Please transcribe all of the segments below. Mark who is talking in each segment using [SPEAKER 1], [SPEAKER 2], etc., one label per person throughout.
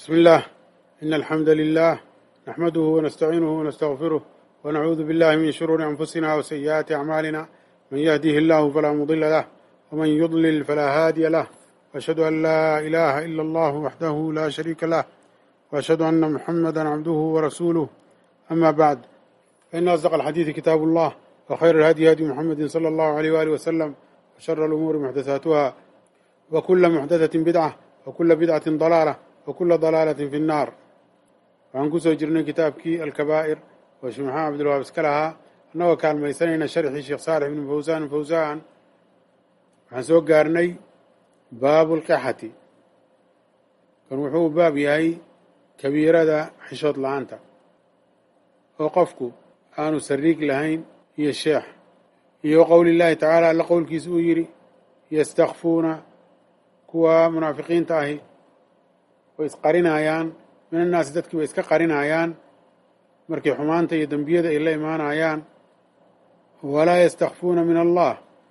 [SPEAKER 1] بسم الله إن الحمد لله نحمده ونستعينه ونستغفره ونعوذ بالله من شرور أنفسنا وسيئات أعمالنا من يهده الله فلا مضل له ومن يضلل فلا هادي له وأشهد أن لا إله إلا الله وحده لا شريك له وأشهد أن محمدا عبده ورسوله أما بعد فإن أصدق الحديث كتاب الله وخير الهدي هدي محمد صلى الله عليه وآله وسلم وشر الأمور محدثاتها وكل محدثة بدعة وكل بدعة ضلالة وكل ضلaalة في الناar waxaan ku soo jirnay kitaabkii alkabaa'ir oo sheekh maxamed cabdilwahaab iska lahaa annagoo kaalmaysanayna sharxii sheekh saalix ibnu fawsaan fawsaan waxaan soo gaarnay baabu lqixati kan wuxuu baab yahay kabiirada xishood la-aanta oo qofku aanu sariig lahayn iyo sheex iyo qowli llaahi tacaala alla qowlkiisa uu yidhi yastakfuuna kuwa munaafiqiinta ahi way isqarinayaan min annaasi dadkii way iska qarinayaan markay xumaanta iyo dembiyada ay la imaanayaan walaa yastakfuuna min allah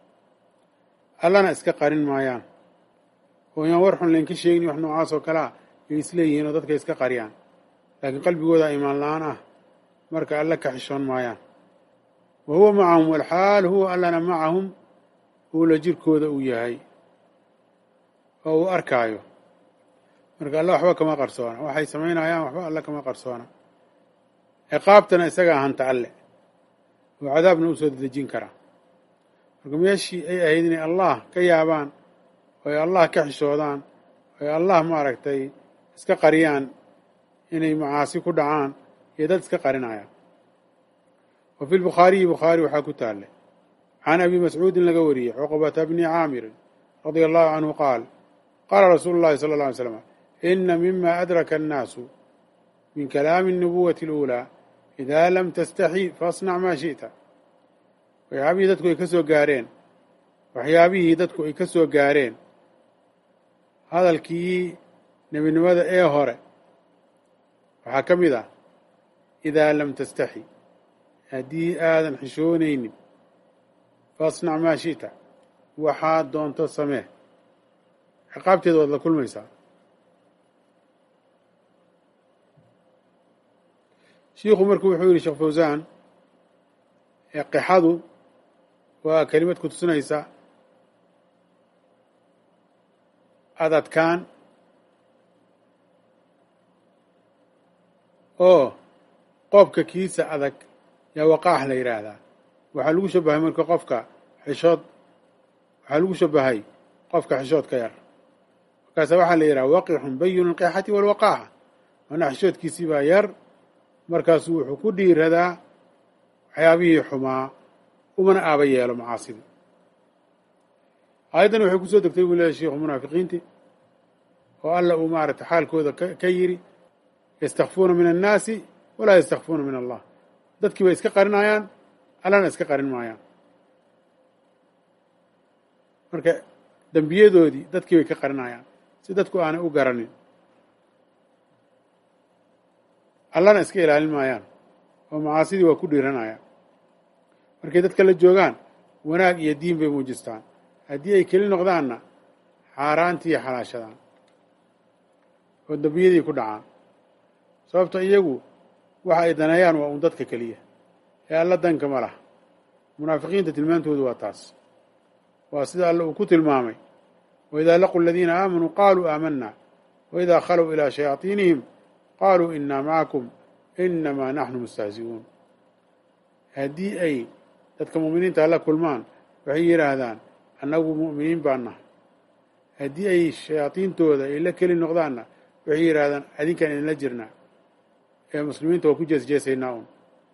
[SPEAKER 1] allana iska qarin maayaan oo yaan war xun laynka sheegin wax noocaas oo kalea ay isleeyihiin oo dadkay iska qariyaan laakiin qalbigooda imaan la-aan ah marka alle ka xishoon maayaan wa huwa macahum walxaal huwa allana macahum uu la jirkooda uu yahay oo uu arkaayo marka alle waxba kama qarsoona waxay samaynayaan waxba alle kama qarsoona ciqaabtana isagaa hanta alle oo cadaabna u soo dedejin karaa marka meeshii ay ahayd inay allah ka yaabaan oo ay allah ka xishoodaan oo ay allah maaragtay iska qariyaan inay macaasi ku dhacaan iyo dad iska qarinayaan wa fi lbukhaariyi bukhaari waxaa ku taallay can abi mascuudin laga wariyey cuqbata bni caamirin radia allahu canhu qaal qaala rasuulu llahi sala alla alay slam ina mima adraka annaasu min kalaami الnubuwati اluulaa idaa lam tastaxi faasnac maa shiئta waxyaabihii dadku ay ka soo gaareen waxyaabihii dadku ay ka soo gaareen hadalkii nebinimada ee hore waxaa ka mid ah idaa lam tastaxi haddii aadan xishoonaynin faasnac maa shiئta waxaad doonto samee ciqaabteeda waad la kulmaysaa shiikhu marku wuxuu yidhi sheekh fawsaan qixadu waa kelimad ku tusinaysa adadkaan oo qoobka kiisa adag yaa waqaax la yidhaahdaa waxaa lagu shabahay marka qofka xishood waxaa lagu shabahay qofka xishood ka yar markaasa waxaa la yidhaha waqixun bayinu lqixati walwaqaaxa manaa xishoodkiisii baa yar markaasuu wuxuu ku dhiiradaa waxyaabihii xumaa umana aaba yeelo macaasida aayaddan waxay ku soo degtay buu leeyahy sheikhu munaafiqiinti oo alla uu maaragtay xaalkooda ka yidhi yastakfuuna min annaasi walaa yastakfuuna min allah dadkii bay iska qarinayaan allana iska qarin maayaan marka dembiyadoodii dadkii bay ka qarinayaan si dadku aanay u garanin allana iska ilaalin maayaan oo macaasidii waa ku dhiiranayaan markay dadka la joogaan wanaag iyo diin bay muujistaan haddii ay keli noqdaanna xaaraantii xalaashadaan oo dembiyadii ku dhacaan sababto iyagu waxa ay daneeyaan waa uun dadka keliya ee alla danka ma laha munaafiqiinta tilmaantoodu waa taas waa sida alle uu ku tilmaamay waidaa laquu aladiina aamanuu qaaluu aamanna waidaa khalow ilaa shayaaiinihim qaaluu inaa macakum inamaa naxnu mustahzi'uun haddii ay dadka mu'miniinta la kulmaan waxay yidhaahdaan annagu mu'miniin baan nahay haddii ay shayaadiintooda ay la keli noqdaanna waxay yidhaahdaan adinkaan idinla jirnaa ee muslimiinta waa ku jeesjeesaynaa un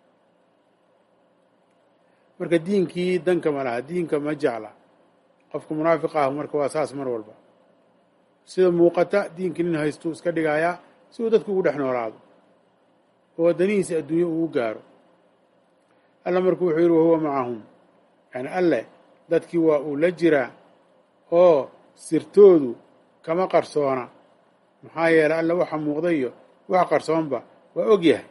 [SPEAKER 1] marka diinkii danka ma laha diinka ma jecla qofka munaafiq ah marka waa saas mar walba sida muuqata diinkii nin haystuu iska dhigayaa si uu dadku ugu dhex noolaado oo waddanihiisi adduunye ugu gaaro alla marku wuxuu yidhi wahuwa macahum yani alle dadkii waa uu la jiraa oo sirtoodu kama qarsoona maxaa yeelay alle waxa muuqda iyo wax qarsoonba waa og yahay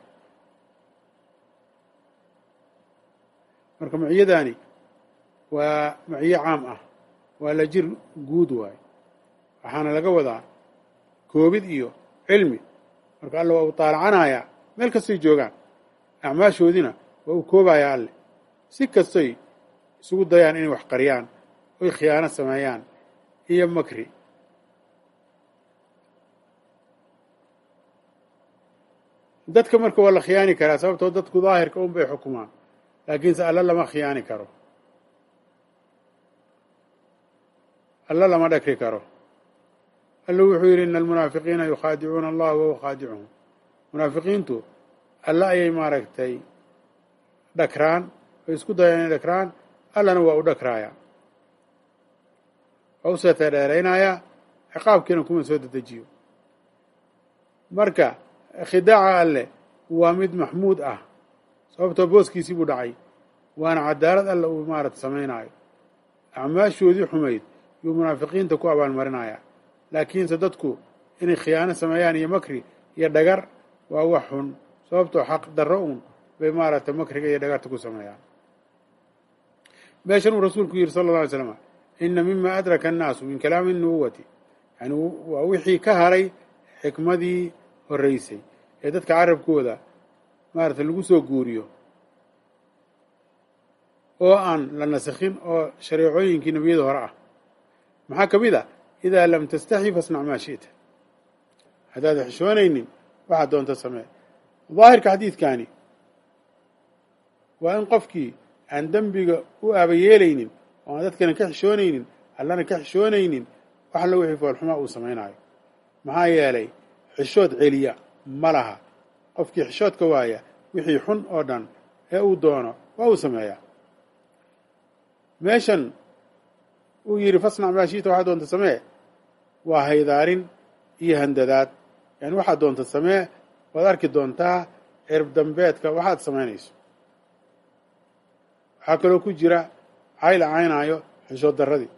[SPEAKER 1] marka maciyadaani waa maciyo caam ah waa la jir guud waayo waxaana laga wadaa koobid iyo cilmi marka alle waa uu taalacanayaa meel kastoy joogaan acmaashoodiina waa uu koobayaa alle si kastoy isugu dayaan inay wax qariyaan oy khiyaano sameeyaan iyo makri dadka marka waa la khiyaani karaa sababtoo dadku daahirka un bay xukumaan laakiinse alla lama khiyaani karo alla lama dhakri karo alla wuxuu yidhi ina almunaafiqiina yukhaadicuuna allaha wahuwa khaadicuhum munaafiqiintu alla ayay maaragtay dhakraan oy isku dayaan inay dhakraan allana waa u dhakraaya waa u seeta dheeraynayaa ciqaabkiina kuma soo dedejiyo marka khidaaca alleh waa mid maxmuud ah sababtoo booskiisii buu dhacay waana cadaalad alle uu maarata samaynaayo acmaashoodii xumayd yuu munaafiqiinta ku abaalmarinayaa laakiinse dadku inay khiyaano sameeyaan iyo makri iyo dhagar waa wax xun sababtoo xaq darro uun bay maaragtay makriga iyo dhagarta ku sameeyaan meeshan uu rasuulku yidhi sala alla alay slam ina mima adraka annaasu min kalaami nubuwati yani waa wixii ka haray xikmadii horreysay ee dadka carabkooda maarata lagu soo guuriyo oo aan la nasakhin oo shareecooyinkii nebiyada hore ah maxaa ka mid a idaa lam tastaxi fasnac maa shi'ta haddaada xishoonaynin waxaad doonta samee daahirka xadiidkaani waa in qofkii aan dembiga u aabayeelaynin oo aan dadkana ka xishoonaynin allana ka xishoonaynin wax alla wixii foolxumaa uu samaynaayo maxaa yeelay xishood celiya ma laha qofkii xishoodka waaya wixii xun oo dhan ee uu doono waa uu sameeyaa meeshan uu yidhi fasnac maa shiita waxaad doonta samee waa haydaarin iyo handadaad yani waxaad doonta samee waad arki doontaa cirb dambeedka waxaad samaynayso waxaa kaloo ku jira cayla caynaayo xishood darradii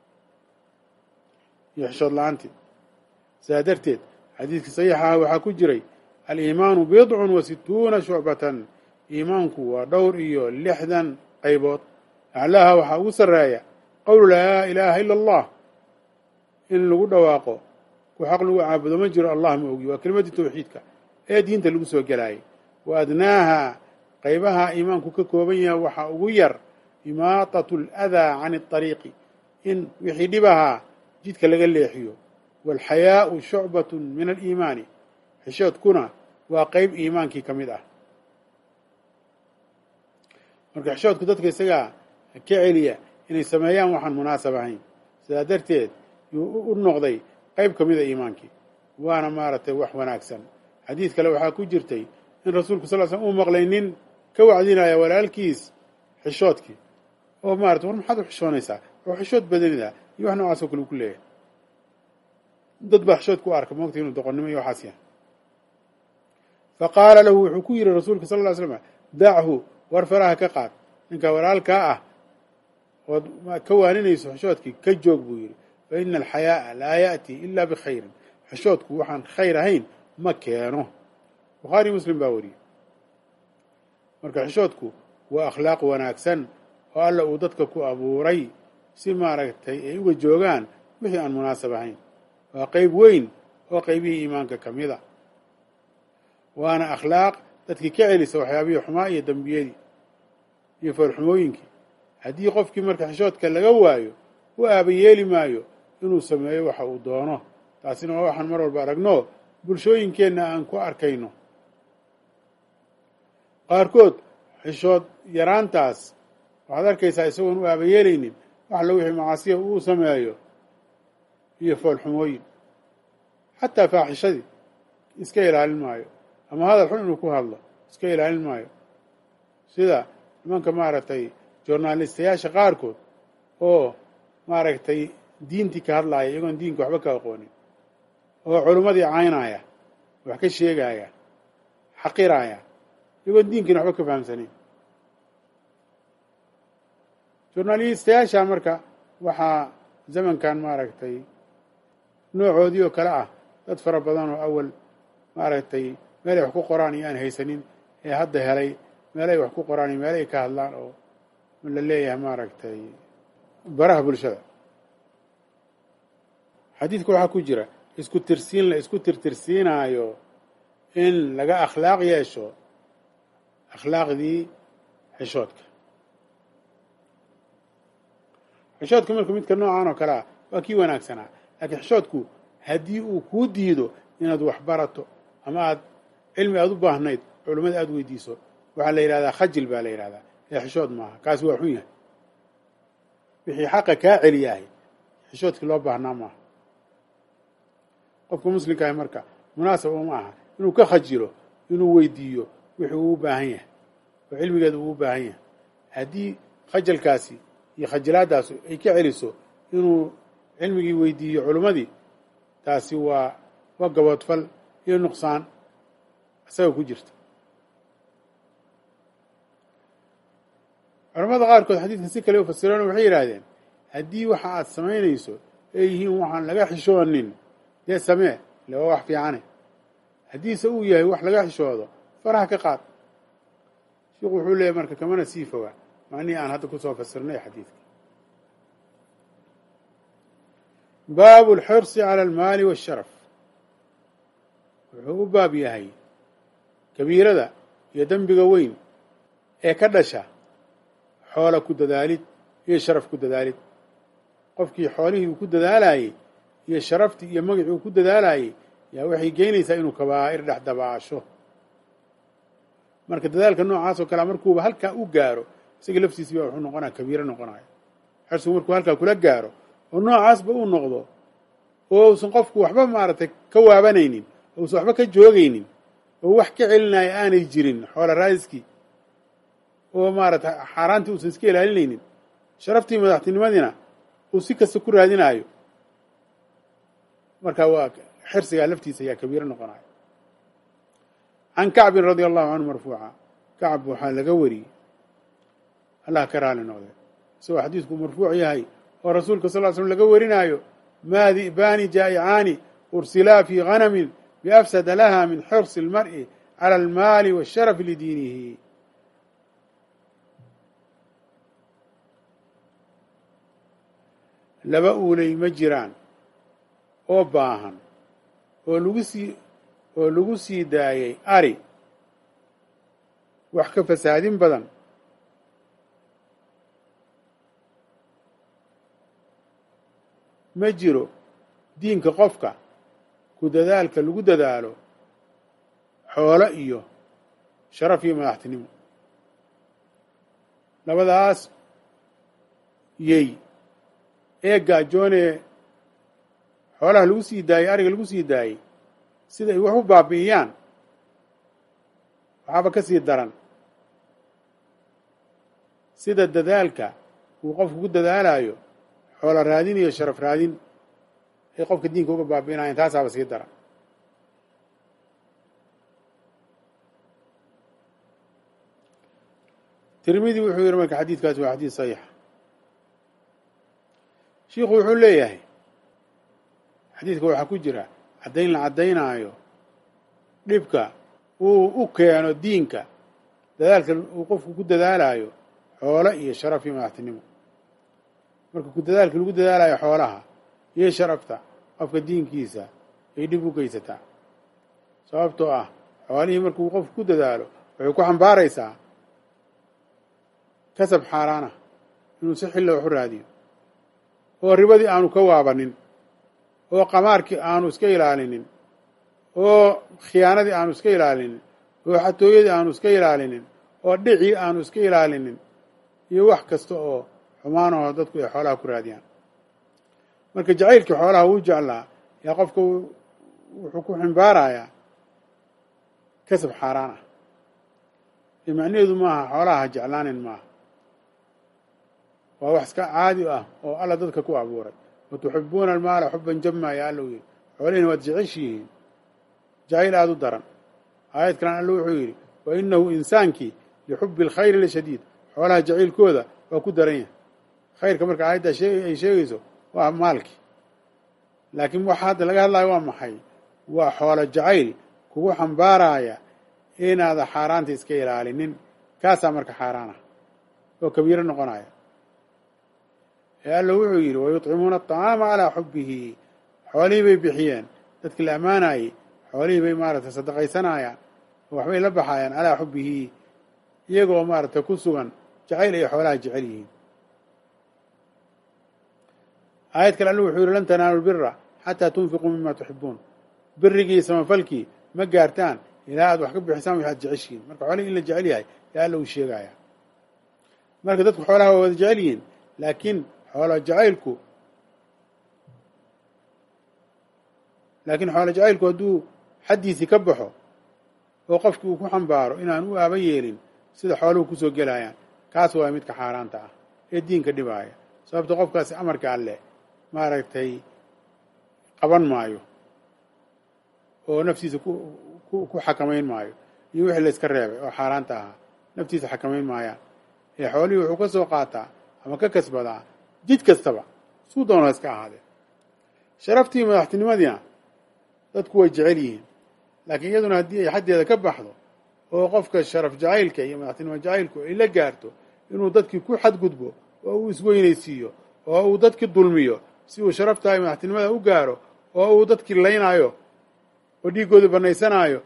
[SPEAKER 1] iyo xishood la-aantii sidaa darteed xadiidkii saxiixaha waxaa ku jiray aliimaanu bidcun wa situuna shucbatan iimaanku waa dhowr iyo lixdan qaybood aclaaha waxaa ugu sarreeya qowlu laa ilaaha ila allah in lagu dhawaaqo ku xaq lagu caabudo ma jiro allah ma ogi waa kelimadii tawxiidka ee diinta lagu soo gelaayay wa adnaaha qaybaha iimaanku ka kooban yahay waxaa ugu yar imaatatu aladaa can اطariiqi in wixii dhibahaa jidka laga leexiyo waalxayaau shucbat min aliimaani xishoodkuna waa qeyb iimaankii ka mid ah marka xishoodku dadka isagaa ka celiya inay sameeyaan waxaan munaasab ahayn sidaa darteed yuu u noqday qeyb ka mida iimaankii waana maaragtay wax wanaagsan xadiid kale waxaa ku jirtay in rasuulku sal l slm uu maqlay nin ka wacdinaya walaalkiis xishoodkii oo maarata war maxaad u xishoonaysaa oo xishood badanida iyo wax noocaas oo kale uu ku leeyahay dad baa xishood ku arka moogta inuu doqonnimo iyo waxaas yahay fa qaala lahu wuxuu ku yidhi rasuulka sal ly slam dachu war faraha ka qaad ninka walaalkaa ah ood ka waaninayso xishoodkii ka joog buu yidhi fa ina alxayaa'a laa ya'tii ila bikhayrin xishoodku waxaan khayr ahayn ma keeno bukhaari muslim baa wariyey marka xishoodku waa akhlaaq wanaagsan oo alla uu dadka ku abuuray si maaragtay ay uga joogaan wixii aan munaasab ahayn waa qeyb weyn oo qeybihii iimaanka ka mid a waana akhlaaq dadkii ka celisa waxyaabihii xumaa iyo dembiyadii iyo foolxumooyinkii haddii qofkii marka xishoodka laga waayo u aaba yeeli maayo inuu sameeyo waxa uu doono taasina waa waxaan mar walba aragno bulshooyinkeenna aan ku arkayno qaarkood xishood yaraantaas waxaad arkaysaa isagoon u aaba yeelaynin wax alla wixii macaasiya uu sameeyo iyo foolxumooyin xataa faaxishadii iska ilaalin maayo ama hadal xun inuu ku hadlo iska ilaalin maayo sida nimanka maaragtay journalistayaasha qaarkood oo maaragtay diintii ka hadlaaya iyagoon diinka waxba ka aqoonin oo culimmadii caynaya wax ka sheegaya xaqiraya iyagoon diinkiina waxba ka fahamsanayn journalistayaasha marka waxaa zamankan maaragtay noocoodii oo kale ah dad fara badan oo awal maaragtay meelay wax ku qoraan iyo aan haysanin ee hadda helay meelay wax ku qoraan iyo meelay ka hadlaan oo la leeyahay maaragtay baraha bulshada xadiidka waxaa ku jira isku tirsiin la isku tirtirsiinaayo in laga akhlaaq yeesho akhlaaqdii xishoodka xishoodka marka midka noocan oo kale ah waa kii wanaagsanaa laakiin xishoodku haddii uu kuu diido inaad wax barato ama aad cilmi aada u baahnayd culummada aada weydiiso waxaa la yidhahdaa khajil baa la yidhahdaa ee xishood maaha kaasi waa xun yahay wixii xaqa kaa celiyahay xishoodkii loo baahnaa maaha qofka muslimka ahi marka munaasab uma aha inuu ka khajilo inuu weydiiyo wixii uu u baahan yahay oo cilmigeeda uu u baahan yahay haddii khajalkaasi iyo khajilaadaas ay ka celiso inuu cilmigii weydiiyo culummadii taasi waa waa gaboodfal iyo nuqsaan isaga ku jirta culamada qaarkood xadiidkan si kale u fasireen waxay yidhaahdeen haddii waxa aad samaynayso ay yihiin waxaan laga xishoonin dee samee ile waa wax fiicane haddiise uu yahay wax laga xishoodo faraha ka qaad sheikhu wuxuu leeyahy marka kamana sii foga macnihii aan hadda kusoo fasirnay xadiidka baabu alxirsi cala almaali waasharaf wuxuu u baab yahay kabiirada iyo dembiga weyn ee ka dhasha xoola ku dadaalid iyo sharaf ku dadaalid qofkii xoolihii uu ku dadaalayey iyo sharaftii iyo magacii uu ku dadaalayey yaa waxay geynaysaa inuu kabaa'ir dhex dabaasho marka dadaalka noocaas oo kalea markuuba halkaa u gaaro isaga laftiisiiba wuxuu noqonaya kabiiro noqonayo xirsigu markuu halkaa kula gaaro oo noocaasba uu noqdo oo uusan qofku waxba maaragtay ka waabanaynin oo uusan waxba ka joogaynin oo wax ka celinaya aanay jirin xoola raadiskii oo maaragtay xaaraantii uusan iska ilaalinaynin sharaftii madaxtinimadiina uu si kasta ku raadinaayo marka waa xirsigaa laftiisa ayaa kabiiro noqonaya can kacbin radia allahu canhu marfuuca kacb waxaa laga wariyey allah ka raali noqde isagoo xadiidku marfuuc yahay oo rasuulka sal l slm laga warinaayo maa di'baani jaa'icaani ursilaa fii ganamin biafsada laha min xirsi اlmar'i cala almaali waasharafi lidiinihi laba uulay ma jiraan oo baahan oo lagu sii oo lagu sii daayay ari wax ka fasaadin badan ma jiro diinka qofka ku dadaalka lagu dadaalo xoolo iyo sharaf iyo madaxtinimo labadaas yey ee gaajoonee xoolaha lagu sii daayey ariga lagu sii daayey sida ay wax u baabi'iyaan waxaaba ka sii daran sida dadaalka uu qofku ku dadaalayo xoolo raadin iyo sharaf raadin ay qofka diinka uga baabi'inayan taasaaba sii daran tirmidi wuxuu yihi marka xadiidkaasi waa xadiid saxiixa shiikhu wuxuu leeyahay xadiidka waxaa ku jira caddayn la caddaynaayo dhibka uu u keeno diinka dadaalka uu qofku ku dadaalayo xoolo iyo sharaf iyo madaxtinimo marka ku dadaalka lagu dadaalayo xoolaha iyo sharafta qofka diinkiisa ay dhib u geysataa sababtoo ah xoolihii markuu qofku ku dadaalo waxay ku xambaaraysaa kasab xaaraana inuu si xilla wax u raadiyo oo ribadii aanu ka waabanin oo qamaarkii aanu iska ilaalinin oo khiyaanadii aanu iska ilaalinin oo xatooyadii aanu iska ilaalinin oo dhicii aanu iska ilaalinin iyo wax kasta oo xumaanahoo dadku ay xoolaha ku raadiyaan marka jacaylkii xoolaha wuu jeclaa yaa qofka wuxuu ku ximbaarayaa kasab xaaraan ah ee macnaheedu maaha xoolaha ha jeclaanin maaha waa wax iska caadi ah oo alla dadka ku abuuray watuxibuuna almaala xuban jama yaa alla u yidhi xoolihina waad jeceshihiin jacayl aada u daran aayad kalan alla wuxuu yidhi wa inahu insaankii lixubi alkhayri lashadiid xoolaha jacaylkooda waa ku daran yahay khayrka marka aayaddaa ay sheegayso waa maalkii laakiin waxa hadda laga hadlayo waa maxay waa xoolo jacayl kugu xambaaraya inaada xaaraanta iska ilaalinin kaasaa marka xaaraan ah oo kabiiro noqonaya ee alla wuxuu yidhi wayuطcimuuna aطacaama calaa xubihi xoolihii bay bixiyeen dadkii la ammaanayey xoolihii bay maaragtay sadaqaysanayaan oo waxbay la baxayaan calaa xubbihi iyagoo maaragtay ku sugan jacayl ay xoolaha jecel yihiin aayad kale allu wuxuu yihi lan tanaalu lbira xataa tunfiquu mima tuxibuun birigii samafalkii ma gaartaan ilaa aad wax ka bixisaan waxaad jeceshihiin marka xoolihii in la jecel yahay yaa alla uu sheegaya marka dadku xoolaha waa wada jecel yihiin laakiin xoola jacaylku laakiin xoola jacaylku hadduu xaddiisii ka baxo oo qofkii uu ku xambaaro inaan u aaba yeelin sida xooluhu kusoo gelayaan kaas waa midka xaaraanta ah ee diinka dhibaaya sababto qofkaasi amarka alleh maaragtay qaban maayo oo naftiisa ku ku xakamayn maayo iyo wixii la iska reebay oo xaaraanta ahaa naftiisa xakamayn maayaan ee xoolihii wuxuu ka soo qaataa ama ka kasbadaa jid kastaba suu doona iska ahaadee sharaftii madaxtinimadiina dadku way jecel yihiin laakiin iyaduna haddii ay xaddeeda ka baxdo oo qofka sharaf jacaylka iyo madaxtinimo jacaylku ay la gaarto inuu dadkii ku xadgudbo oo uu isweynaysiiyo oo uu dadkii dulmiyo si uu sharaftaa iyo madaxtinimada u gaaro oo uu dadkii laynaayo oo dhiiggooda banaysanaayo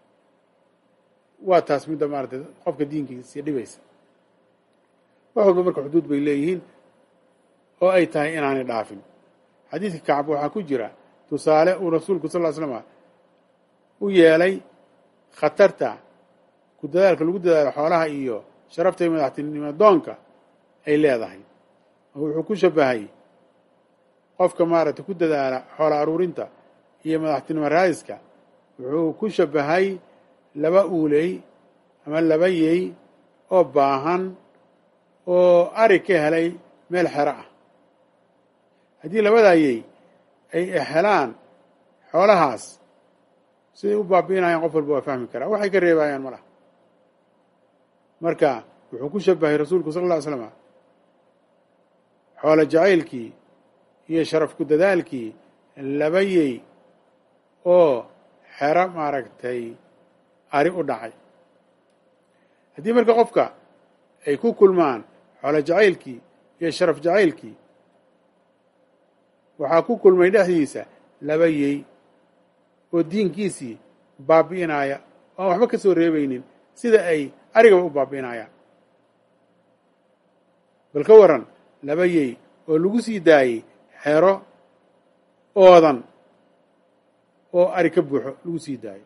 [SPEAKER 1] waa taas midda maaratay qofka diinkiisii dhibaysa wax walba marka xuduud bay leeyihiin oo ay tahay inaanay dhaafin xadiidka kacab waxaa ku jira tusaale uu rasuulku sal ll slama u yeelay khatarta ku dadaalka lagu dadaalo xoolaha iyo sharafta iyo madaxtinimo doonka ay leedahay oo wuxuu ku shabahay qofka maaragtay ku dadaala xoola aruurinta iyo madaxtinimo raadiska wuxuu ku shabahay laba uuley ama laba yey oo baahan oo ari ka helay meel xero ah haddii labadaa yey ay helaan xoolahaas siday u baabi'inayaan qof walba waa fahmi karaa waxay ka reebayaan ma laha marka wuxuu ku shabahay rasuulku sala alla ly slama xoolo jacaylkii iyo sharaf ku dadaalkii laba yey oo xero maaragtay ari u dhacay haddii marka qofka ay ku kulmaan xoolo jacaylkii iyo sharaf jacaylkii waxaa ku kulmay dhexdiisa laba yey oo diinkiisii baabi'inaya oo aan waxba ka soo reebaynin sida ay arigaba u baabi'inayaan bal ka waran laba yey oo lagu sii daayey xero oodan oo ari ka buuxo lagu sii daayo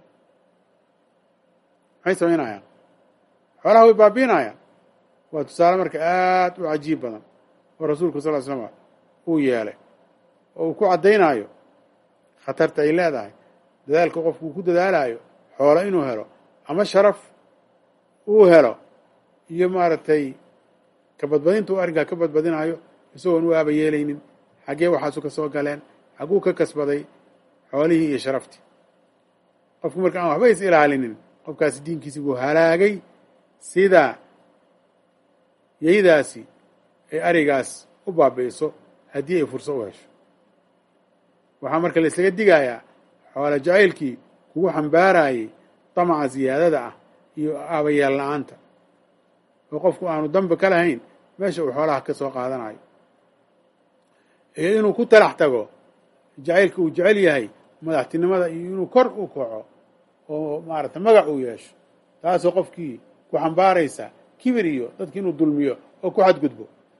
[SPEAKER 1] maxay samaynayaan xoolaha way baabi'inayaan waa tusaale marka aad u cajiib badan oo rasuulku sal ly slama uu yeelay oo uu ku caddaynaayo khatarta ay leedahay dadaalka qofku uu ku dadaalayo xoolo inuu helo ama sharaf uu helo iyo maaragtay ka badbadinta uu arrinkaa ka badbadinayo isagoon u aaba yeelaynin xaggee waxaasu ka soo galeen xagguu ka kasbaday xoolihii iyo sharaftii qofku marka aan waxba is ilaalinin qofkaasi diinkiisi buu halaagay sida yeydaasi ay arigaas u baabi'iso haddii ay furso u hesho waxaa marka la isaga digayaa xoolo jacaylkii kugu xambaarayay damaca siyaadada ah iyo aabayeel la-aanta oo qofku aanu dambi ka lahayn meesha uu xoolaha ka soo qaadanayo iyo inuu ku talax tago jacaylka uu jecel yahay madaxtinimada iyo inuu kor u kaco oo maaragtay magac uu yeesho taasoo qofkii ku xambaaraysa kibir iyo dadki inuu dulmiyo oo ku xadgudbo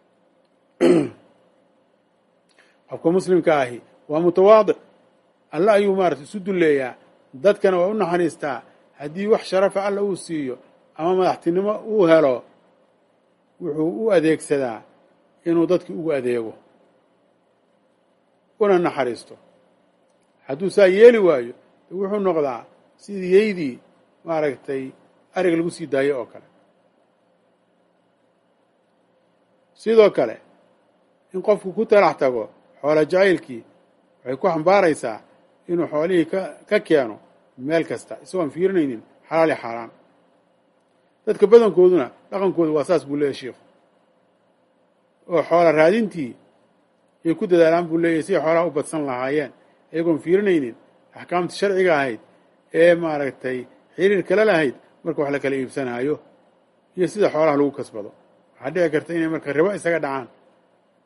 [SPEAKER 1] qofka muslimka ahi waa mutawaadic alle ayuu maarata isu dulleeyaa dadkana waa u naxariistaa haddii wax sharafa alla uu siiyo ama madaxtinimo uu helo wuxuu u adeegsadaa inuu dadki ugu adeego una naxariisto hadduu saa yeeli waayo wuxuu noqdaa sidii yeydii maaragtay ariga lagu sii daayo oo kale sidoo kale in qofku ku talax tago xoolo jacaylkii waxay ku xambaaraysaa inuu xoolihii ka ka keeno meel kasta isagoon fiirinaynin xalaal iyo xaaraan dadka badankooduna dhaqankoodu waa saas buu leeyahy sheikhu oo xoola raadintii ay ku dadaalaan buu leeyahy siday xoolaha u badsan lahaayeen iyagoon fiirinaynin axkaamta sharciga ahayd ee maaragtay xiriir kale lahayd marka wax la kala iibsanaayo iyo sida xoolaha lagu kasbado waxaa dhici karta inay marka ribo isaga dhacaan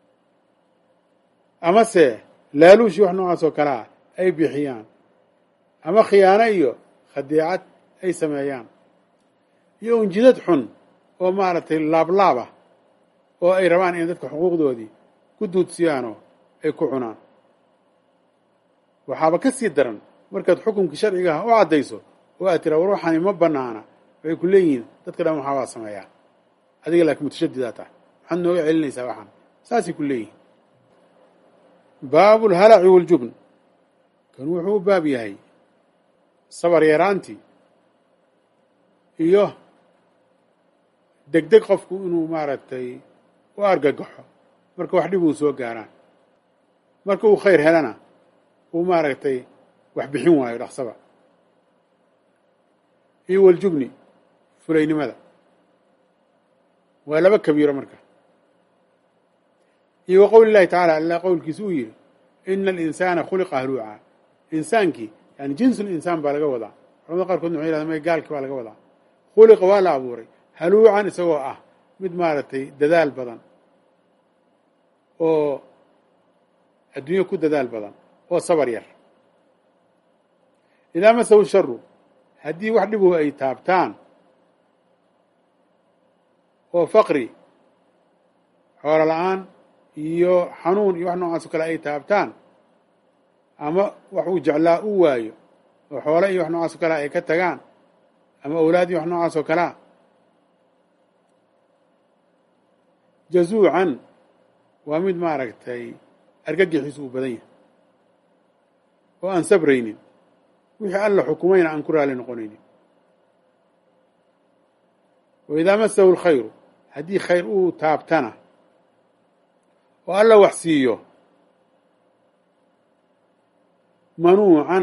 [SPEAKER 1] amase laaluushii wax noocaas oo kale ah ay bixiyaan ama khiyaano iyo khadiicad ay sameeyaan iyo unjidad xun oo maaragtay laablaab ah oo ay rabaan in dadka xuquuqdoodii ku duudsiyaanoo ay ku cunaan waxaaba ka sii daran markaad xukunkii sharcigaha u caddayso oo aad tiraa war waxaani ma banaana waxay ku leeyihiin dadka dhan waxaa waa sameeyaa adiga laakiin mutashadidaa tahay maxaad nooga celinaysaa waxaan saasay ku leeyihiin baabu lhalaci waljubn kan wuxuu u baab yahay sabar yaraantii iyo degdeg qofku inuu maaragtay u argagaxo marka wax dhib uu soo gaaraan marka uu khayr helana uu maaragtay wax bixin waayo dhaqsaba iyo waljubni fulaynimada waa laba kabiiro marka iyo wa qowli llahi tacala allah qowlkiisa uu yidhi ina alinsaana khuliqa haluuca insaankii yani jinsul insaan baa laga wadaa culamada qaarkoodna waxay yhahdeen may gaalki baa laga wadaa khuliqa waa la abuuray haluucan isagoo ah mid maaragtay dadaal badan oo adduunyo ku dadaal badan oo sabar yar idaa masahu sharu haddii wax dhibu ay taabtaan oo faqri xoolo la-aan iyo xanuun iyo wax noocaas oo kale ay taabtaan ama wax uu jeclaa u waayo oo xoole iyo wax noocaas oo kalea ay ka tagaan ama awlaad iyo wax noocaas oo kalea jazuucan waa mid maaragtay argagixiisu uu badan yahay oo aan sabraynin wixii alla xukumayna aan ku raali noqonaynin wa idaa masahu lkhayru haddii khayr uu taabtana oo alla wax siiyo manuucan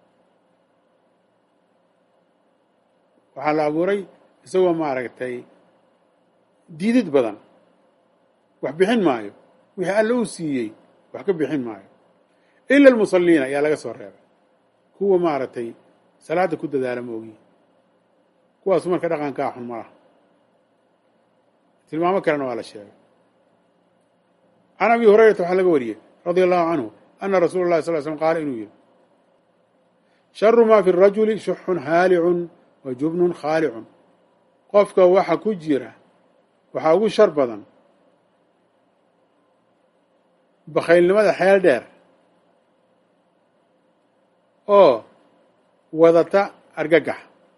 [SPEAKER 1] waxaa la abuuray isagoo maaragtay diidid badan wax bixin maayo wixii alla uu siiyey wax ka bixin maayo ila almusalliina ayaa laga soo reebay kuwa maaragtay salaadda ku dadaala ma ogiyi kuwaasu marka dhaqankaa xun malaha tilmaamo kalena waa la sheegay can abi hurayrata waxaa laga wariyey radia allahu canhu ana rasuula اllahi sal l slm qaala inuu yihi sharu maa fi rajuli shuxun haalicun wa jubnun khaalicun qofka waxa ku jira waxaa ugu shar badan bakhaylnimada xeel dheer oo wadata argagax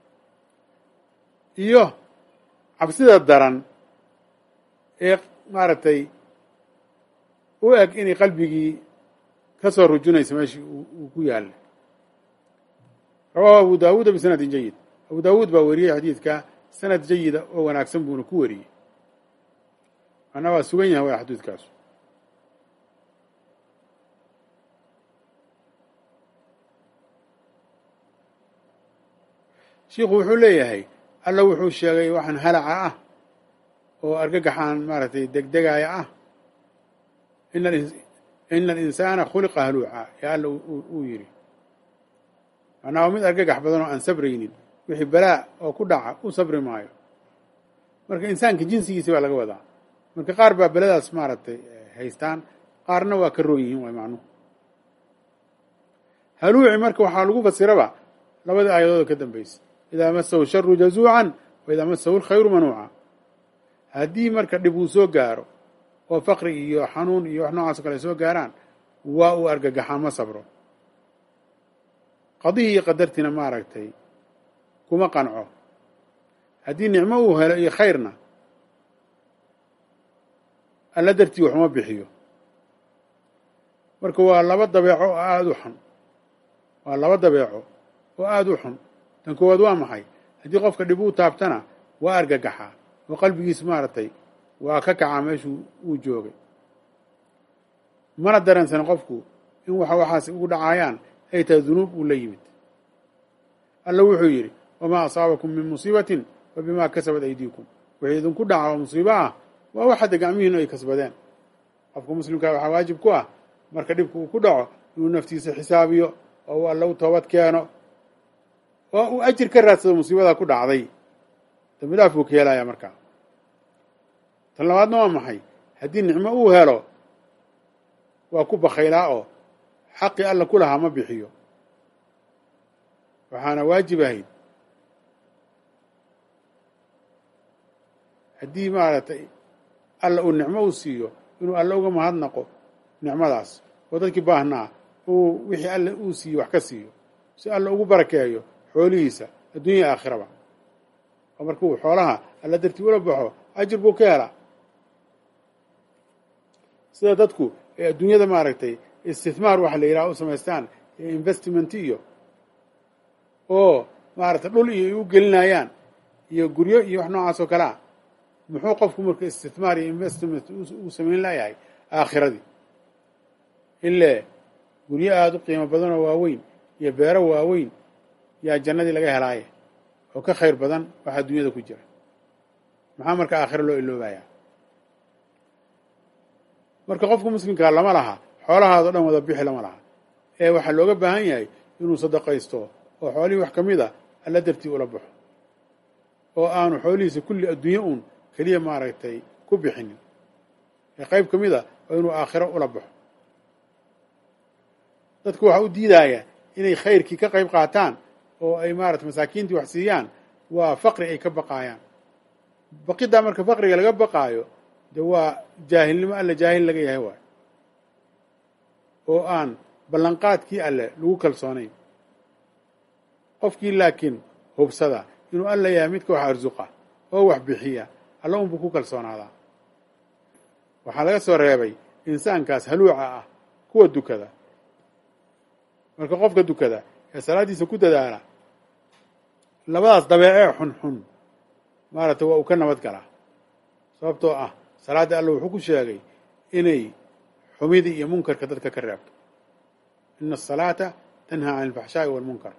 [SPEAKER 1] iyo cabsida daran ee maaragtay u eg inay qalbigii ka soo rujunayso meeshii uu ku yaalla rawaahu abu daawuuda bisanadin jayid abu daawuud baa wariyey xadiidka sanad jayida oo wanaagsan buuna ku wariyey macnaa waa sugan yahay waa xadiidkaasu shiikhu wuxuu leeyahay alla wuxuu sheegay waxaan halaca ah oo argagaxaan maaragtay degdegaaya ah ina alinsaana khuliqa haluuca ee alla uu yidhi macnaa waa mid argagax badan oo aan sabraynin wixii balaa oo ku dhaca u sabri maayo marka insaanka jinsigiisi baa laga wadaa marka qaar baa beladaas maaragtay haystaan qaarna waa ka roon yihiin waay macnuhu haluuci marka waxaa lagu fasiraba labadii aayadooda ka dambaysa idaa masahu sharu jazuucan wa idaa masahu lkhayru manuuca haddii marka dhib uu soo gaaro oo faqri iyo xanuun iyo wax noocaas o kale soo gaaraan waa uu argagaxaa ma sabro qadihii iyo qadartiina maaragtay kuma qanco haddii nicmo uu helo iyo khayrna alla dartii waxuma bixiyo marka waa laba dabeeco oo aada u xun waa laba dabeeco oo aada u xun tan koowaad waa maxay haddii qofka dhib uu taabtana waa argagaxaa oo qalbigiis maaragtay waa ka kacaa meeshuu uu joogay mana dareensan qofku in waxa waxaas ugu dhacaayaan ay tahay dunuub uu la yimid alla wuxuu yidhi wamaa asaabakum min musiibatin fa bimaa kasabat aydiikum wixii idinku dhaca oo musiibo ah waa wax hadda gacmihiinu ay kasbadeen qofka muslimkaa waxaa waajib ku ah marka dhibka uu ku dhaco inuu naftiisa xisaabiyo oo uu alla u toobad keeno oo uu ajir ka raadsado musiibadaa ku dhacday dambi dhaaf buu ka helayaa markaa tan labaadna waa maxay haddii nicmo uu helo waa ku bakhaylaa oo xaqii alla ku lahaa ma bixiyo waxaana waajib ahayd haddii maaragtay alla uu nicmo uu siiyo inuu alle uga mahadnaqo nicmadaas oo dadkii baahnaa uu wixii alle uu siiyo wax ka siiyo si alle ugu barakeeyo xoolihiisa adduunya aakhiraba oo marka uu xoolaha alla dartii ula baxo ajir buu ka helaa sida dadku ee adduunyada maaragtay istithmaar waxa la yidhaha u samaystaan ee investment iyo oo maaragtay dhul iyo ay u gelinayaan iyo guryo iyo wax noocaas oo kale ah muxuu qofku marka istithmaar iyo investment uu samayn layahay aakhiradii ile guryo aada u qiimo badan oo waaweyn iyo beero waaweyn yaa jannadii laga helaaye oo ka khayr badan waxa adduunyada ku jira maxaa marka aakhiro loo iloobayaa marka qofka muslimkaa lama laha xoolahaado dhan wada bixi lama laha ee waxaa looga baahan yahay inuu sadaqaysto oo xoolihii wax ka mid a alla dartii ula baxo oo aanu xoolihiisa kulli adduunye uun keliya maaragtay ku bixinin ee qayb ka mid a oo inuu aakhiro ula baxo dadku waxa u diidaaya inay khayrkii ka qayb qaataan oo ay maarata masaakiintii wax siiyaan waa faqri ay ka baqaayaan baqiddaa marka faqriga laga baqaayo de waa jaahilnimo alle jaahil laga yahay waay oo aan ballanqaadkii alle lagu kalsoonayn qofkii laakiin hubsada inuu alla yahay midka wax arsuqa oo wax bixiya alla unbuu ku kalsoonaadaa waxaa laga soo reebay insaankaas haluuca ah kuwa dukada marka qofka dukada ee salaaddiisa ku dadaala labadaas dabeecee xunxun maaragtay waa uu ka nabad galaa sababtoo ah salaadda alla wuxuu ku sheegay inay xumida iyo munkarka dadka ka reebto ina asalaata tanhaa can alfaxshaa'i walmunkar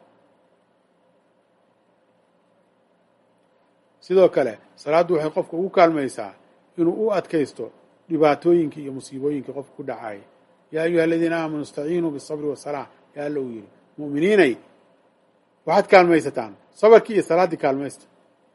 [SPEAKER 1] sidoo kale salaaddu waxay qofka ugu kaalmaysaa inuu u adkaysto dhibaatooyinka iyo musiibooyinka qofka ku dhacaaya yaa ayuha aladiina aamanuu istaciinuu bisabri wasalaa yaa alla uu yidhi mu'miniinay waxaad kaalmaysataan sabarkii iyo salaaddii kaalmaysta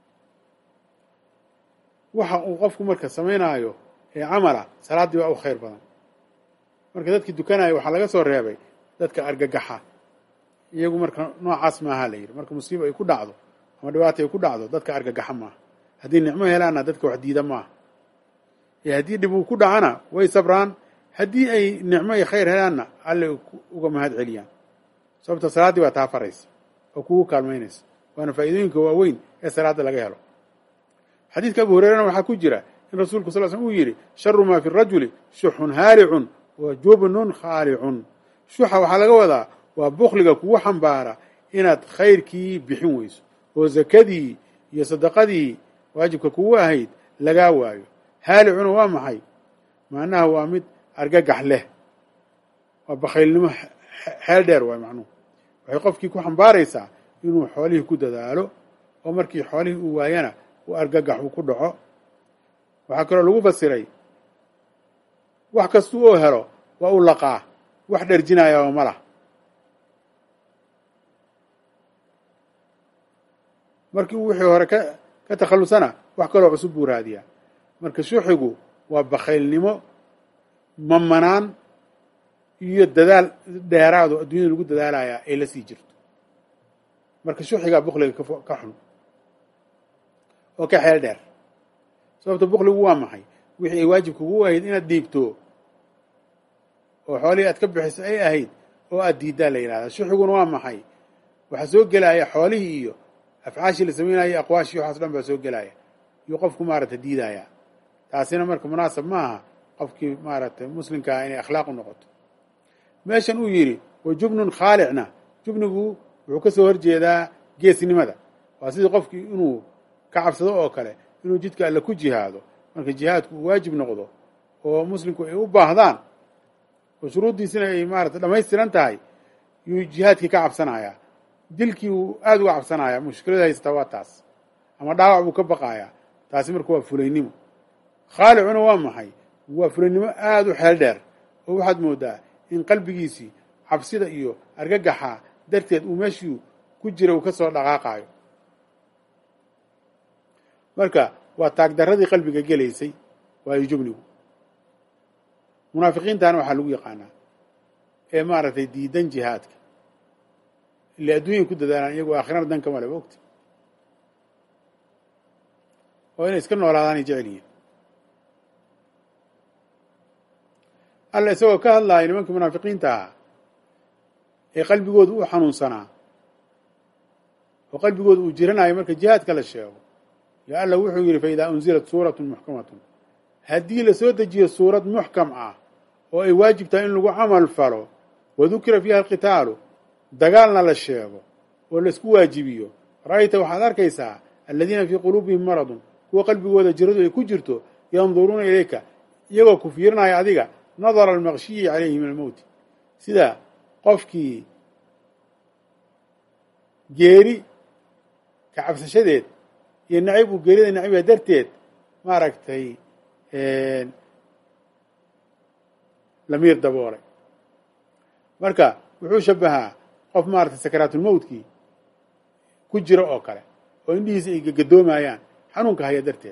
[SPEAKER 1] waxa uu qofku marka samaynaayo ee camala salaaddii waa u khayr badan marka dadkii dukanaya waxaa laga soo reebay dadka argagaxa iyagu marka noocaas maaha la yidhi marka musiiba ay ku dhacdo ama dhibaata ay ku dhacdo dadka argagaxa maaha haddii nicmo helaanna dadka wax diida maaha ee haddii dhib uu ku dhacana way sabraan haddii ay nicmo iyo khayr helaanna alle uga mahad celiyaan sababta salaaddii baa taa faraysa oo kugu kaalmaynaysa waana faa'iidooyinka waaweyn ee salaadda laga helo xadiidka abu hureyrana waxaa ku jira in rasuulku sal slm uu yidhi sharu maa fi rajuli shuxun haalicun wa jubnun khaalicun shuxa waxaa laga wadaa waa bukliga kugu xambaara inaad khayrkii bixin weyso oo zakadii iyo sadaqadii waajibka kugu ahayd lagaa waayo haalicuna waa maxay macnaha waa mid argagax leh waa bakhaylnimo xeel dheer waay macnuhu waxay qofkii ku xambaaraysaa inuu xoolihii ku dadaalo oo markii xoolihii uu waayana uu argagax uu ku dhaco waxaa kaloo lagu fasiray wax kastuu oo helo waa u laqaa wax dherjinaya oo ma lah markii uu wixii hore ka ka takhallusana wax kaloo cusub buu raadiyaa marka shuxigu waa bakhaylnimo mamanaan iyo dadaal dheeraado adduunyada lagu dadaalayaa ay la sii jirto marka shuxigaa bukliga ka xun oo ka xeel dheer sababta bukligu waa maxay wixii ay waajibka ugu ahayd inaad dhiibto oo xoolihii aad ka bixiso ay ahayd oo aad diiddaa la yidhahdaa shuxiguna waa maxay waxaa soo gelaya xoolihii iyo afcaashii la sameynaya aqwaashii waxaas dhan baa soo gelaya iyuu qofku maaragtay diidaya taasina marka munaasab maaha qofkii maaragtay muslimkaa inay akhlaaq u noqoto meeshan uu yidhi wa jubnun khaalicna jubnigu wuxuu ka soo horjeedaa geesnimada waa sidii qofkii inuu ka cabsado oo kale inuu jidka alle ku jihaado marka jihaadku uu waajib noqdo oo muslimku ay u baahdaan oo shuruuddiisina ay maarata dhamaystiran tahay yuu jihaadkii ka cabsanayaa dilkii uu aada uga cabsanayaa mushkilada haystaa waa taas ama dhaawac buu ka baqayaa taasi marka waa fulaynimo khaalicuna waa maxay waa fulaynimo aada u xeel dheer oo waxaad moodaa in qalbigiisii cabsida iyo argagaxa darteed uu meeshii ku jira uu ka soo dhaqaaqaayo marka waa taagdarradii qalbiga gelaysay waayo jubnigu munaafiqiintana waxaa lagu yaqaanaa ee maaragtay diidan jihaadka ila adduunyay ku dadaalaan iyagoo aakhirana danka male ogta oo inay iska noolaadaanay jecel yihiin alla isagoo ka hadlaaya nimankii munaafiqiinta ahaa ee qalbigooda uu xanuunsanaa oo qalbigooda uu jiranayo marka jihaadka la sheego yaa alla wuxuu yidhi fa idaa unzilat suuratu muxkamatun haddii lasoo dejiyo suurad muxkam ah oo ay waajib tahay in lagu camal falo wadukira fiiha alqitaalu dagaalna la sheego oo laisku waajibiyo ra'ayta waxaad arkaysaa aladiina fii quluubihim maradun kuwa qalbigooda jiradu ay ku jirto yanduruuna ilayka iyagoo ku fiirinaya adiga nadara almaqshiyi calayhi min almowti sida qofkii geeri ka cabsashadeed iyo nacib uu geerida naciba darteed maaragtay lamiir daboolay marka wuxuu shabahaa qof maaragtay sakaraatulmowtkii ku jira oo kale oo indhihiisa ay gagadoomayaan xanuunka haya darteed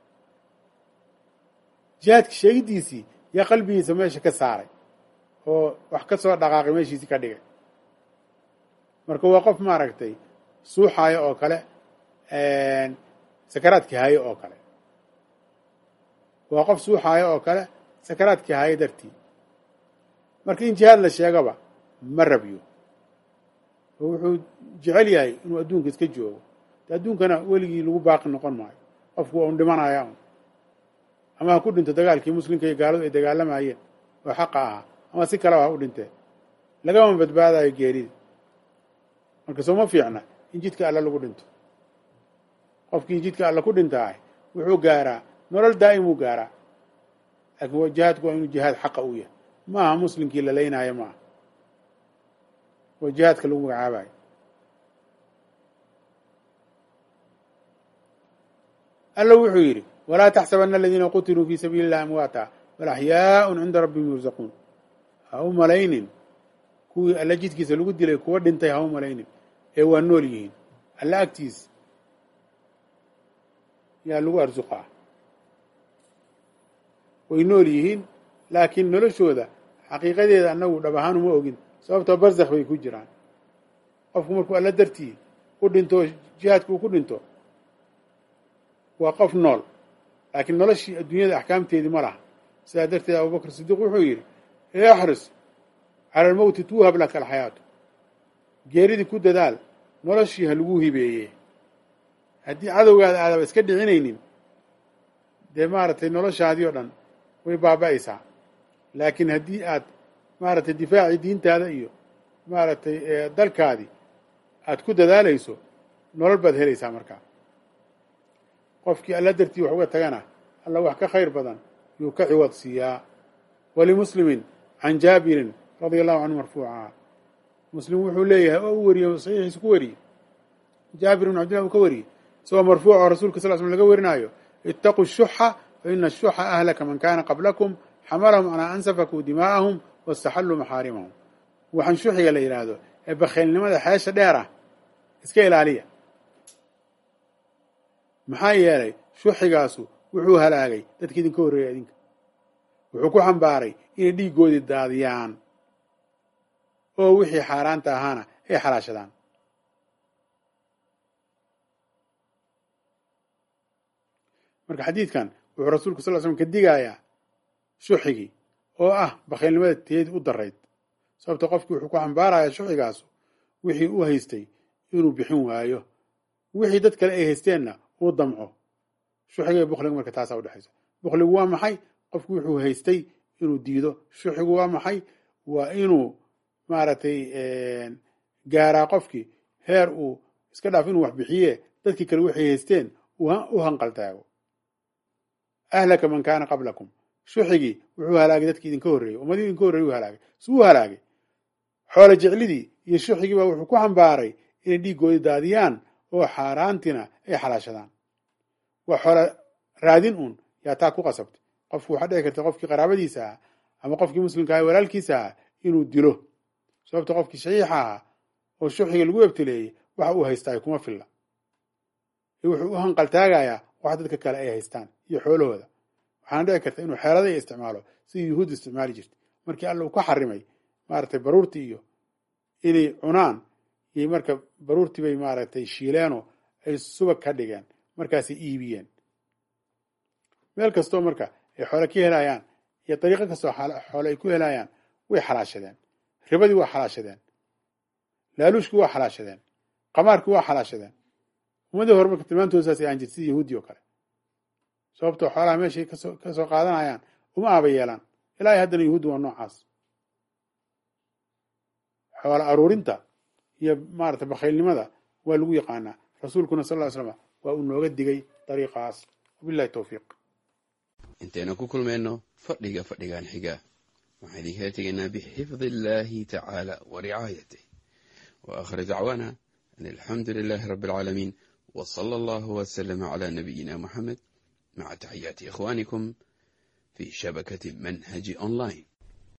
[SPEAKER 1] jihaadka sheegidiisii yaa qalbigiisa meesha ka saaray oo wax ka soo dhaqaaqay meeshiisii ka dhigay marka waa qof maaragtay suuxaayo oo kale sakaraadkii haayo oo kale waa qof suuxaayo oo kale sakaraadkii haayo dartii marka in jihaad la sheegaba ma rabyo oo wuxuu jecel yahay inuu adduunka iska joogo de adduunkana weligii lagu baaqi noqon maayo qofku waa un dhimanaya un ama ha ku dhinto dagaalkii muslimka iyo gaaladu ay dagaalamayeen oo xaqa ahaa ama si kaleba ha u dhintee lagama badbaadayo geerida marka soo ma fiicna in jidka alle lagu dhinto qofkii jidka alle ku dhintaah wuxuu gaaraa nolol daa'imuu gaaraa laakiin jihaadku waa inuu jihaad xaqa uu yahay ma aha muslimkii la leynaayo ma aha waa jihaadka lagu magacaabayo alla wuxuu yidhi walaa taxsabana aladiina qutiluu fii sabiili illahi amwaata bal axyaaun cinda rabbihim yursaquun ha u malaynin kuwii alla jidkiisa lagu dilay kuwa dhintay ha u malaynin ee waa nool yihiin alla agtiis yaa lagu arsuqaa way nool yihiin laakiin noloshooda xaqiiqadeeda annagu dhab ahaan uma ogin sababtoo barzakh bay ku jiraan qofku markuu alla dartii u dhinto jihaadka uu ku dhinto waa qof nool laakiin noloshii adduunyada axkaamteedii ma laha sidaa darteed abubakr sidiiq wuxuu yidhi exris cala almowti tuuhab laka alxayaatu geeridii ku dadaal noloshii ha lagu hibeeye haddii cadowgaada aadaba iska dhicinaynin dee maaragtay noloshaadii oo dhan way baaba'aysaa laakiin haddii aad maaragtay difaacii diintaada iyo maaragtay dalkaadii aad ku dadaalayso nolol baad helaysaa markaa qofkii alla dartii wax uga tagana alla wax ka khayr badan yuu ka ciwad siiyaa walimuslimin can jaabirin radia allahu canhu marfuuca muslim wuxuu leeyahay oo u wariyey saxiixiisa ku wariyey jaabir ibn cabdillah uu ka wariyey isagoo marfuuc oo rasuulka sal slm laga warinaayo itaquu shuxa fa ina ashuxa ahlaka man kana qablakum xamalahum calaa an safakuu dimaa'ahum wastaxalluu maxaarimahum waxaan shuxiga la yidhaahdo ee bakhaylnimada xeesha dheer ah iska ilaaliya maxaa yeelay shuxigaasu wuxuu halaagay dadka idinka horreeya idinka wuxuu ku xambaaray inay dhiiggoodii daadiyaan oo wixii xaaraanta ahaana ay xalaashadaan marka xadiidkan wuxuu rasuulku sal l slm ka digayaa shuxigii oo ah bakhaylnimada teedi u darayd sababta qofkii wuxuu ku xambaarayaa shuxigaasu wixii u haystay inuu bixin waayo wixii dad kale ay haysteenna uu damco shuxiga iyo bukliga marka taasaa udhexaysa bukligu waa maxay qofku wuxuu haystay inuu diido shuxigu waa maxay waa inuu maaragtay gaaraa qofkii heer uu iska dhaaf inuu wax bixiye dadkii kale waxay haysteen u hanqaltaago ahlaka man kaana qablakum shuxigii wuxuu halaagay dadkii idinka horreeyey ummadii idinka horreyey u halaagay su u halaagay xoolo jeclidii iyo shuxigii baa wuxuu ku xambaaray inay dhiiggoodii daadiyaan oo xaaraantina ay xalaashadaan waa xoola raadin uun yaa taa ku qasabtay qofku waxaa dhici karta qofkii qaraabadiisa ah ama qofkii muslimka ah walaalkiisa ah inuu dilo sababta qofkii shaxiixa ahaa oo shuxiga lagu ebteleeyey waxa uu haystaa kuma filla wuxuu u hanqaltaagayaa wax dadka kale ay haystaan iyo xoolahooda waxaana dhici karta inuu xeelada iyo isticmaalo sidii yuhuud isticmaali jirtay markii alla uu ka xarimay maaragtay baruurtii iyo inay cunaan iyo marka baruurtii bay maaragtay shiileenoo ay subag ka dhigeen markaasay iibiyeen meel kastoo marka ay xoole ka helayaan iyo dariiqo kastoo xoole ay ku helayaan way xalaashadeen ribadii waa xalaashadeen laaluushkii waa xalaashadeen qamaarkii waa xalaashadeen ummadii hore marka tilmaantooda saas aan jirta sida yahuudi oo kale sababtoo xoolaha meeshay kasoo ka soo qaadanayaan uma aaba yeelaan ilaahay haddana yahuuddi waa noocaas xoola aruurinta iyo maarata bakhaylnimada waa lagu yaqaanaa rasuulkuna sal ll ly slam waa uu nooga digay dariiqaas wabillahi towfiiq
[SPEAKER 2] intaynu ku kulmayno fadhiga fadhigan xiga waxaan idinkala tegaynaa bixifdi illaahi tacaala wa ricaayatih wa aakhir dacwaana an alxamdu lilaahi rabbi alcaalamiin wa sala allahu wasalama calaa nabiyina moxamed maca taxiyaati ikhwaanikum fi shabakati manhaji online